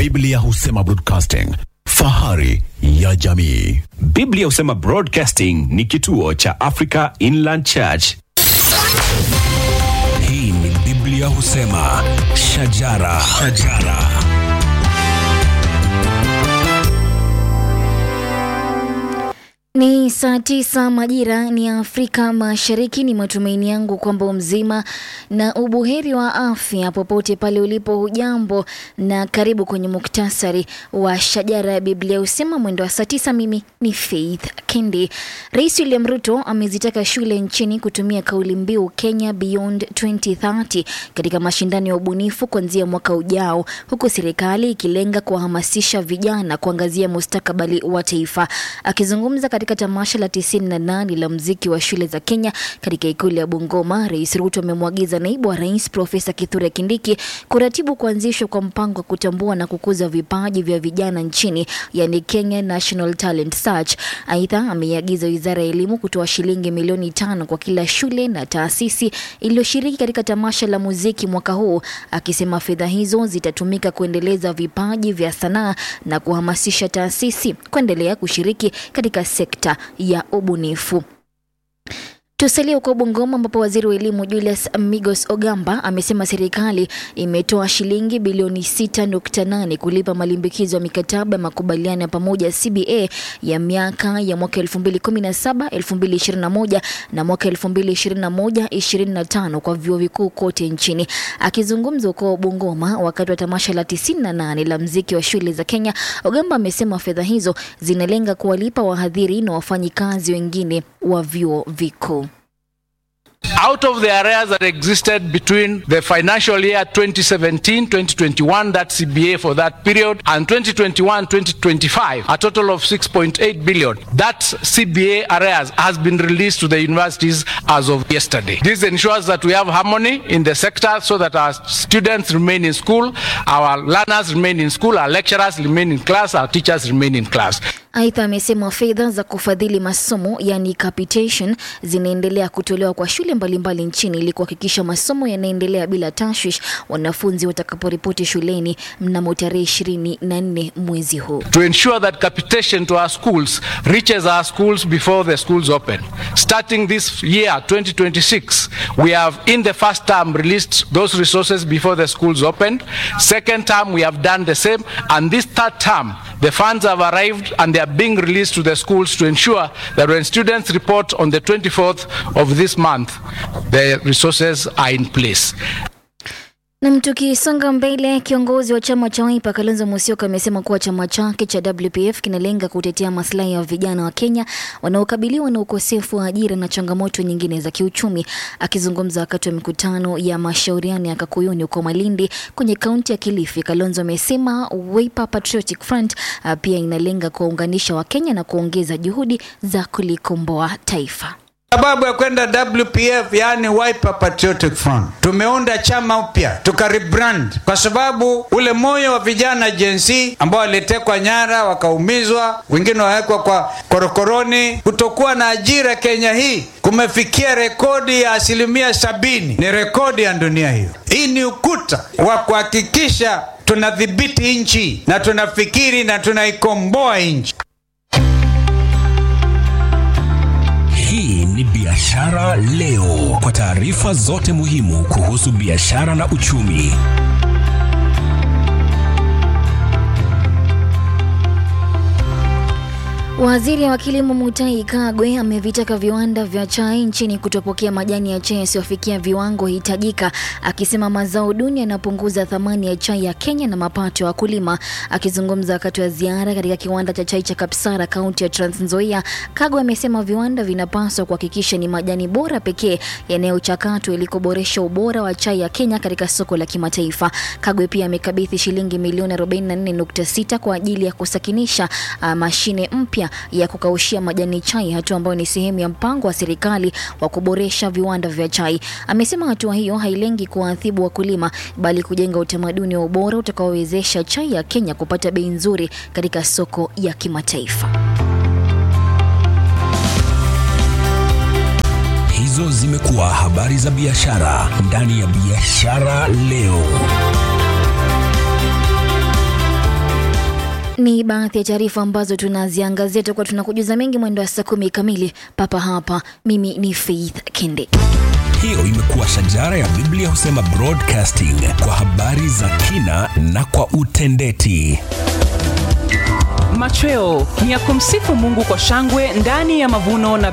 Biblia husema broadcasting, fahari ya jamii. Biblia husema Broadcasting ni kituo cha Africa Inland Church. Hii ni Biblia husema shajara, shajara. Ni saa tisa majira ni Afrika Mashariki. Ni matumaini yangu kwamba mzima na ubuheri wa afya popote pale ulipo. Hujambo na karibu kwenye muktasari wa shajara ya Biblia husema mwendo wa saa tisa. Mimi ni Faith Kendi. Rais William Ruto amezitaka shule nchini kutumia kauli mbiu Kenya Beyond 2030 katika mashindano ya ubunifu kuanzia mwaka ujao, huku serikali ikilenga kuwahamasisha vijana kuangazia mustakabali wa taifa. Akizungumza katika tamasha la 98 la mziki wa shule za Kenya katika ikulu ya Bungoma, Rais Ruto amemwagiza naibu wa rais Profesa Kithure Kindiki kuratibu kuanzishwa kwa mpango wa kutambua na kukuza vipaji vya vijana nchini, yani Kenya National Talent Search. Aidha, ameiagiza wizara ya elimu kutoa shilingi milioni tano kwa kila shule na taasisi iliyoshiriki katika tamasha la muziki mwaka huu, akisema fedha hizo zitatumika kuendeleza vipaji vya sanaa na kuhamasisha taasisi kuendelea kushiriki katika sekta ya ubunifu. Tusalie huko Bungoma ambapo waziri wa elimu Julius Migos Ogamba amesema serikali imetoa shilingi bilioni 6.8 kulipa malimbikizo ya mikataba ya makubaliano ya pamoja CBA ya miaka ya mwaka 2017, 2021 na mwaka 2021 25 kwa vyuo vikuu kote nchini. Akizungumza huko Bungoma wakati wa tamasha la 98 la mziki wa shule za Kenya, Ogamba amesema fedha hizo zinalenga kuwalipa wahadhiri na wafanyikazi wengine wa vyuo vikuu. Out of the arrears that existed between the financial year 2017 2021, that CBA for that period, and 2021 2025, a total of 6.8 billion. That CBA arrears has been released to the universities as of yesterday. This ensures that we have harmony in the sector so that our students remain in school, our learners remain in school, our lecturers remain in class, our teachers remain in class. Aidha, amesema fedha za kufadhili masomo yani capitation zinaendelea kutolewa kwa shule mbalimbali nchini ili kuhakikisha masomo yanaendelea bila tashwish wanafunzi watakaporipoti shuleni mnamo tarehe 24 mwezi huu. to ensure that capitation to our schools reaches our schools before the schools open. Starting this year, 2026, we have in the first term released those resources before the schools opened. Second term, we have done the same. And this third term, the funds have arrived and they are being released to the schools to ensure that when students report on the 24th of this month, the resources are in place. Nam, tukisonga mbele, kiongozi wa chama cha Wiper Kalonzo Musyoka amesema kuwa chama chake cha WPF kinalenga kutetea maslahi ya vijana wa Kenya wanaokabiliwa na ukosefu wa ajira na changamoto nyingine za kiuchumi. Akizungumza wakati wa mikutano ya mashauriano ya Kakuyuni huko Malindi kwenye kaunti ya Kilifi, Kalonzo amesema Wiper Patriotic Front ah, pia inalenga kuwaunganisha Wakenya na kuongeza juhudi za kulikomboa taifa. sababu ya kwenda WPF yani Wiper Patriotic Front. Tumeunda chama upya tuka rebrand kwa sababu ule moyo wa vijana Gen Z ambao walitekwa nyara wakaumizwa, wengine wawekwa kwa korokoroni. Kutokuwa na ajira Kenya hii kumefikia rekodi ya asilimia sabini, ni rekodi ya dunia hiyo. Hii ni ukuta wa kuhakikisha tunadhibiti nchi na tunafikiri na tunaikomboa nchi. Hii ni Biashara Leo, kwa taarifa zote muhimu kuhusu biashara na uchumi. Waziri wa kilimo Mutahi Kagwe amevitaka viwanda vya chai nchini kutopokea majani ya chai yasiyofikia viwango hitajika, akisema mazao duni yanapunguza thamani ya chai ya Kenya na mapato ya wakulima. Akizungumza wakati wa ziara katika kiwanda cha chai cha Kapsara, kaunti ya Trans Nzoia, Kagwe amesema viwanda vinapaswa kuhakikisha ni majani bora pekee yanayochakatwa ili kuboresha ubora wa chai ya Kenya katika soko la kimataifa. Kagwe pia amekabidhi shilingi milioni 44.6 kwa ajili ya kusakinisha uh, mashine mpya ya kukaushia majani chai, hatua ambayo ni sehemu ya mpango wa serikali wa kuboresha viwanda vya chai. Amesema hatua hiyo hailengi kuwaadhibu wakulima, bali kujenga utamaduni wa ubora utakaowezesha chai ya Kenya kupata bei nzuri katika soko ya kimataifa. Hizo zimekuwa habari za biashara ndani ya Biashara Leo. Ni baadhi ya taarifa ambazo tunaziangazia, tutakuwa tunakujuza mengi mwendo wa saa kumi kamili papa hapa. Mimi ni Faith Kende. Hiyo imekuwa shajara ya Biblia husema broadcasting kwa habari za kina na kwa utendeti. Machweo ni ya kumsifu Mungu kwa shangwe ndani ya mavuno na